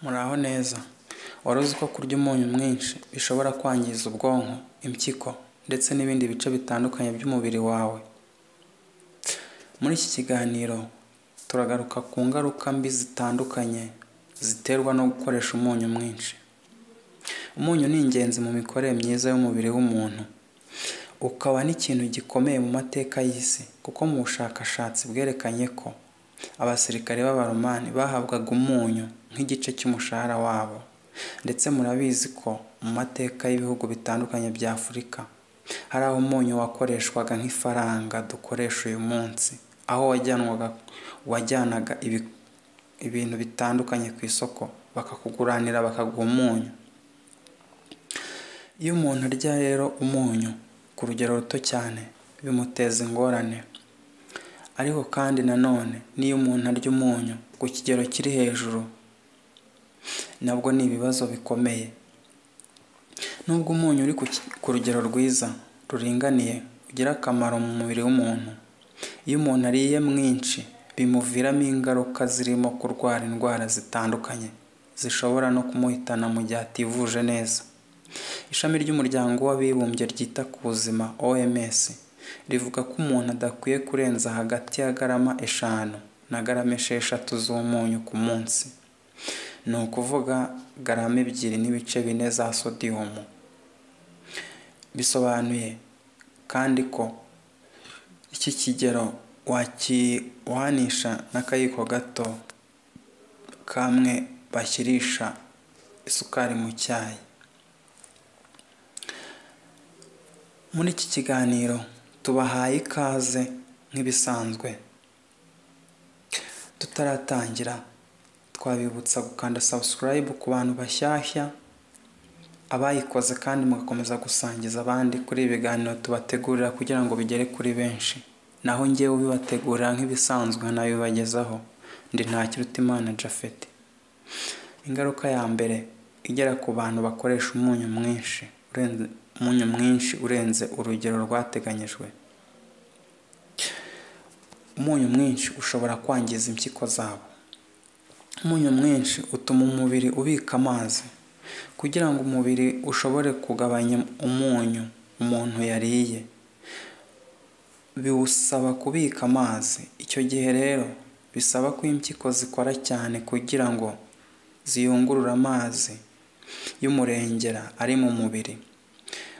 Muraho neza. Wari uzi ko kurya umunyu mwinshi bishobora kwangiza ubwonko, impyiko ndetse n'ibindi bice bitandukanye by'umubiri wawe? Muri iki kiganiro, turagaruka ku ngaruka mbi zitandukanye ziterwa no gukoresha umunyu mwinshi. Umunyu ni ingenzi mu mikorere myiza y'umubiri w'umuntu, ukaba n'ikintu gikomeye mu mateka y'isi kuko mu bushakashatsi bwerekanye ko abasirikare b'Abaromani bahabwaga umunyu nk'igice cy'umushahara wabo ndetse murabizi ko mu mateka y'ibihugu bitandukanye bya Afurika, hari aho umunyu wakoreshwaga nk'ifaranga dukoresha uyu munsi, aho wajyanaga ibintu bitandukanye ku isoko bakakuguranira bakaguha umunyu. Iyo umuntu arya rero umunyu ku rugero ruto cyane, bimuteza ingorane. Ariko kandi nanone n'iyo umuntu arya umunyu ku kigero kiri hejuru, nabwo ni ibibazo bikomeye. Nubwo umunyu uri ku rugero rwiza, ruringaniye, ugira akamaro mu mubiri w'umuntu, iyo umuntu ariye mwinshi bimuviramo ingaruka zirimo kurwara indwara zitandukanye zishobora no kumuhitana mu gihe ativuje neza. Ishami ry'Umuryango w'Abibumbye ryita ku Buzima (OMS) rivuga ko umuntu adakwiye kurenza hagati ya garama eshanu na garama esheshatu z'umunyu ku munsi, ni ukuvuga garama ebyiri n'ibice bine za sodium. Bisobanuye kandi ko iki kigero wakiwuhanisha n'akayiko gato k'amwe bashyirisha isukari mu cyayi. Muri iki kiganiro tubahaye ikaze nk'ibisanzwe. Tutaratangira, twabibutsa gukanda subscribe ku bantu bashyashya, abayikoze kandi mugakomeza gusangiza abandi kuri ibi biganiro tubategurira kugira ngo bigere kuri benshi. Naho njyewe ubibategurira nk'ibisanzwe nkanabibagezaho, ndi Ntakirutimana Japhet. Ingaruka ya mbere igera ku bantu bakoresha umunyu mwinshi umunyu mwinshi urenze urugero rwateganyijwe. Umunyu mwinshi ushobora kwangiza impyiko zabo. Umunyu mwinshi utuma umubiri ubika amazi. Kugira ngo umubiri ushobore kugabanya umunyu umuntu yariye, biwusaba kubika amazi. Icyo gihe rero bisaba ko impyiko zikora cyane kugira ngo ziyungurure amazi y'umurengera ari mu mubiri.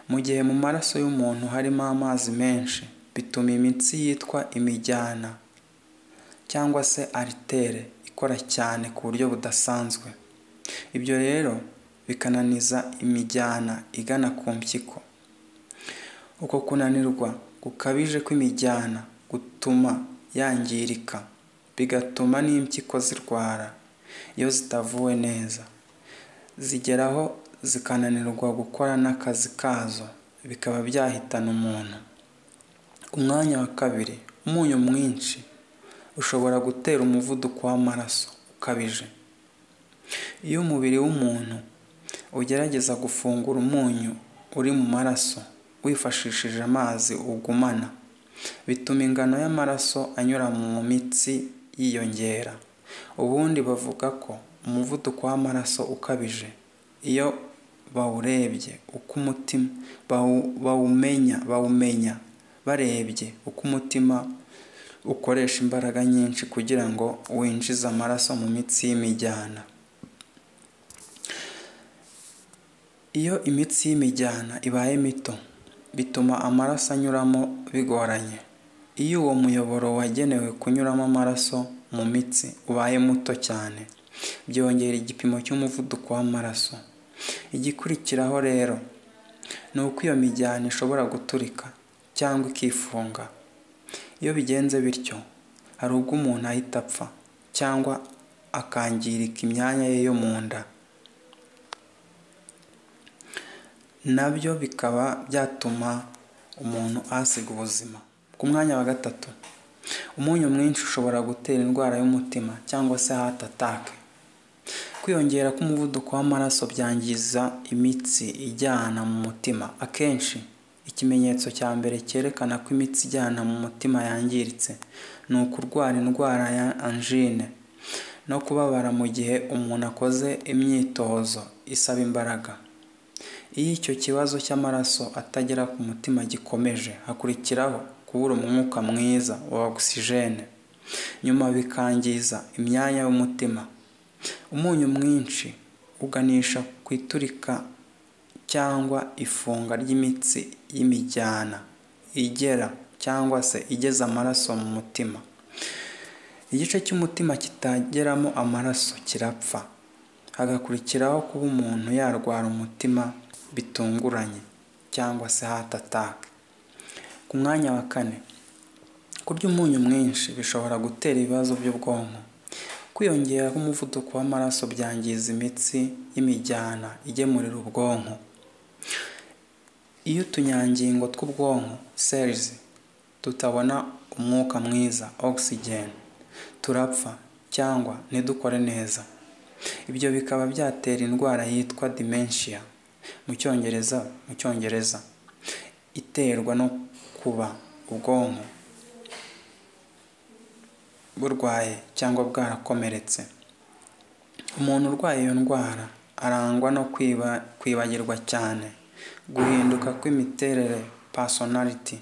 Mu gihe mu maraso y'umuntu harimo amazi menshi, bituma imitsi yitwa imijyana cyangwa se aritere ikora cyane ku buryo budasanzwe. Ibyo rero bikananiza imijyana igana ku mpyiko. Uko kunanirwa gukabije kw'imijyana gutuma yangirika, bigatuma n'impyiko zirwara iyo zitavuwe neza, zigeraho zikananirwa gukora n'akazi kazo, bikaba byahitana umuntu. Umwanya wa kabiri, umunyu mwinshi ushobora gutera umuvuduko w'amaraso ukabije. Iyo umubiri w'umuntu ugerageza gufungura umunyu uri mu maraso wifashishije amazi ugumana, bituma ingano y'amaraso anyura mu mitsi yiyongera. Ubundi bavuga ko umuvuduko w'amaraso ukabije, iyo bawurebye uko umutima bawumenya barebye uko umutima ukoresha imbaraga nyinshi kugira ngo winjize amaraso mu mitsi y'imijyana. Iyo imitsi y'imijyana ibaye mito, bituma amaraso anyuramo bigoranye. Iyo uwo muyoboro wagenewe kunyuramo amaraso mu mitsi ubaye muto cyane, byongera igipimo cy'umuvuduko w'amaraso. Igikurikiraho rero ni uko iyo mijyana ishobora guturika cyangwa ikifunga. Iyo bigenze bityo, hari ubwo umuntu ahita apfa cyangwa akangirika imyanya ye yo mu nda, na byo bikaba byatuma umuntu ahasiga ubuzima. Ku mwanya wa gatatu, umunyu mwinshi ushobora gutera indwara y'umutima cyangwa se heart attack. Kwiyongera k'umuvuduko w'amaraso byangiza imitsi ijyana mu mutima. Akenshi, ikimenyetso cya mbere cyerekana ko imitsi ijyana mu mutima yangiritse, ni ukurwara indwara ya angine. no kubabara mu gihe umuntu akoze imyitozo isaba imbaraga iyo icyo kibazo cy'amaraso atagera ku mutima gikomeje hakurikiraho kubura umwuka mwiza wa ogisijene nyuma bikangiza imyanya y'umutima umunyu mwinshi uganisha ku iturika cyangwa ifunga ry'imitsi y'imijyana igera cyangwa se igeza amaraso mu mutima igice cy'umutima kitageramo amaraso kirapfa hagakurikiraho kuba umuntu yarwara umutima bitunguranye cyangwa se hatataka ku mwanya wa kane kurya umunyu mwinshi bishobora gutera ibibazo by'ubwonko kwiyongera k'umuvuduko w'amaraso byangiza imitsi y'imijyana igemurira ubwonko iyo utunyangingo tw'ubwonko cells tutabona umwuka mwiza oxygen turapfa cyangwa ntidukore neza ibyo bikaba byatera indwara yitwa dementia mu cyongereza mu cyongereza iterwa no kuba ubwonko burwaye cyangwa bwarakomeretse umuntu urwaye iyo ndwara arangwa no kwibagirwa cyane guhinduka kw'imiterere personality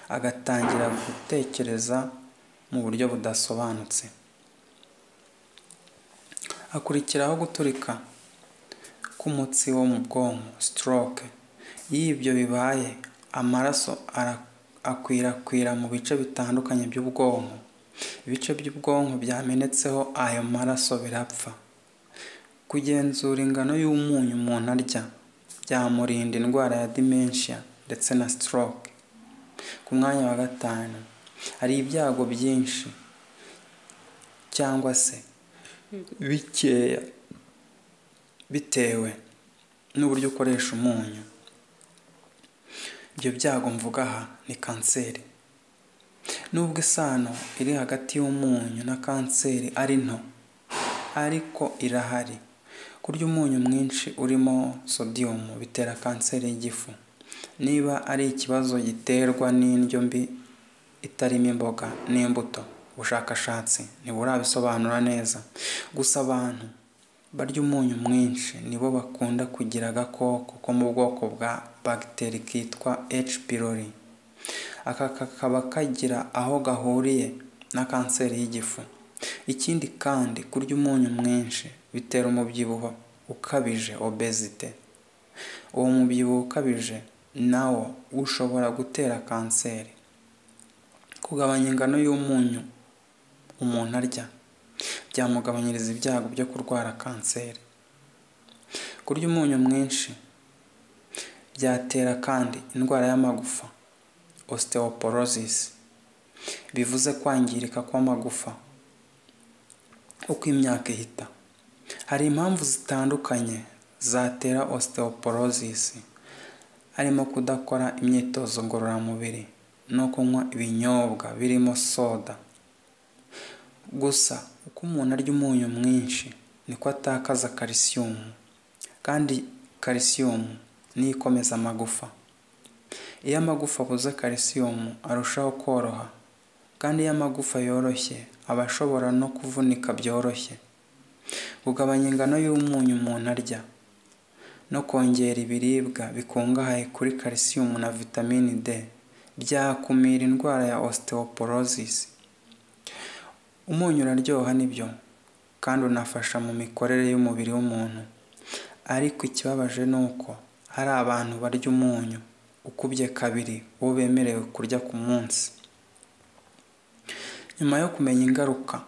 agatangira gutekereza mu buryo budasobanutse hakurikiraho guturika k'umutsi wo mu bwonko stroke iyo ibyo bibaye amaraso akwirakwira mu bice bitandukanye by'ubwonko ibice by'ubwonko byamenetseho ayo maraso birapfa kugenzura ingano y'umunyu umuntu arya byamurinda indwara ya dementia ndetse na stroke ku mwanya wa gatanu hari ibyago byinshi cyangwa se bikeya bitewe n'uburyo ukoresha umunyu ibyo byago mvuga aha ni kanseri nubwo isano iri hagati y'umunyu na kanseri ari nto ariko irahari kurya umunyu mwinshi urimo sodiyumu bitera kanseri y'igifu niba ari ikibazo giterwa n'indyo mbi itarimo imboga n'imbuto ubushakashatsi ntiburabisobanura neza gusa abantu barya umunyu mwinshi nibo bakunda kugira agakoko ko mu bwoko bwa bagiteri kitwa H pylori aka kakaba kagira aho gahuriye na kanseri y'igifu ikindi kandi kurya umunyu mwinshi bitera umubyibuho ukabije obezite uwo mubyibuho ukabije nawo ushobora gutera kanseri kugabanya ingano y'umunyu umuntu arya byamugabanyiriza ibyago byo kurwara kanseri kurya umunyu mwinshi byatera kandi indwara y'amagufa osteoporosis bivuze kwangirika kw'amagufa uko imyaka ihita hari impamvu zitandukanye zatera osteoporosis harimo kudakora imyitozo ngororamubiri no kunywa ibinyobwa birimo soda gusa uko umuntu arya umunyu mwinshi niko atakaza kalisiyumu kandi kalisiyumu niyo ikomeza amagufa iyo amagufa abuze kalisiyumu arushaho koroha kandi iyo amagufa yoroshye aba ashobora no kuvunika byoroshye kugabanya ingano y'umunyu umuntu arya no kongera ibiribwa bikungahaye kuri kalisiyumu na vitamini d byakumira indwara ya osteoporosis umunyu uraryoha nibyo kandi unafasha mu mikorere y'umubiri w'umuntu ariko ikibabaje ni uko hari abantu barya umunyu ukubye kabiri uwo bemerewe kurya ku munsi nyuma yo kumenya ingaruka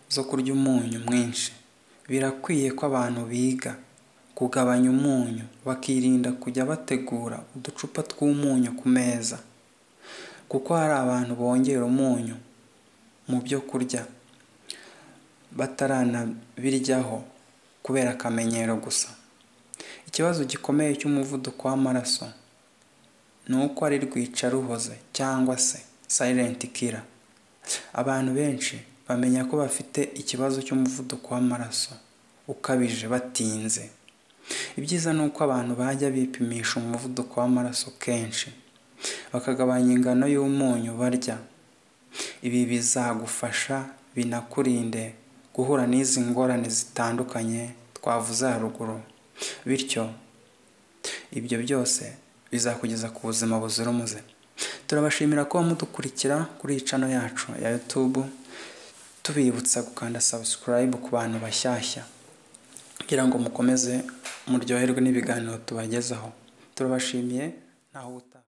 zo kurya umunyu mwinshi birakwiye ko abantu biga kugabanya umunyu bakirinda kujya bategura uducupa tw'umunyu ku meza kuko hari abantu bongera umunyu mu byo kurya bataranabiryaho kubera akamenyero gusa ikibazo gikomeye cy'umuvuduko w'amaraso ni uko ari rwica ruhoze cyangwa se silent killer abantu benshi bamenya ko bafite ikibazo cy'umuvuduko w'amaraso ukabije batinze ibyiza ni uko abantu bajya bipimisha umuvuduko w'amaraso kenshi bakagabanya ingano y'umunyu barya ibi bizagufasha binakurinde guhura n'izi ngorane zitandukanye twavuze haruguru bityo ibyo byose bizakugeza ku buzima buzira umuze turabashimira kuba mudukurikira kuri iyi cano yacu ya youtube tubibutsa gukanda subscribe ku bantu bashyashya kugira ngo mukomeze muryoherwe n'ibiganiro tubagezaho turabashimiye ntaho ubutaha